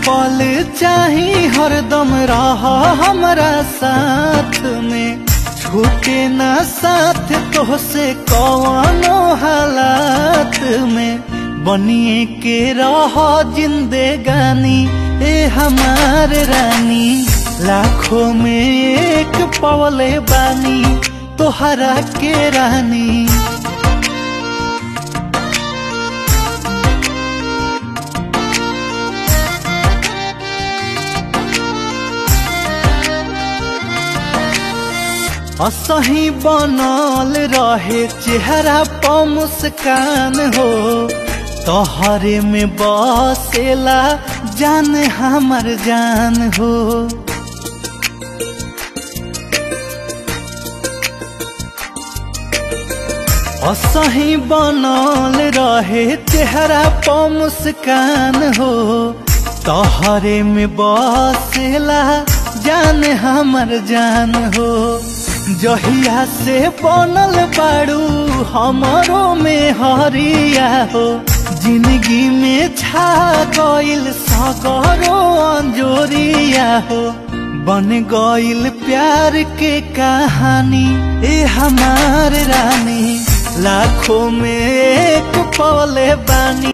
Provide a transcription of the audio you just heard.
पल चाही हरदम रह हमरा साथ में छूटे ना साथ तोहसे कवनो हालात में बनिए के रह जिंदगानी ए हमार रानी लाखों में एक पवले बानी तोहरा के रानी असही बनल रहे चेहरा प मुस्कान हो तोहरे में बसेला जान हमर जान हो असही बनल रहे चेहरा प मुस्कान हो तोहरे में बसेला जान हमर जान हो जहिया से बनल बाड़ू हमरो में हरिया हो जिंदगी में छा गइल सगरो अंजोरिया हो बन गइल प्यार के कहानी ए हमार रानी लाखों में एक पले बानी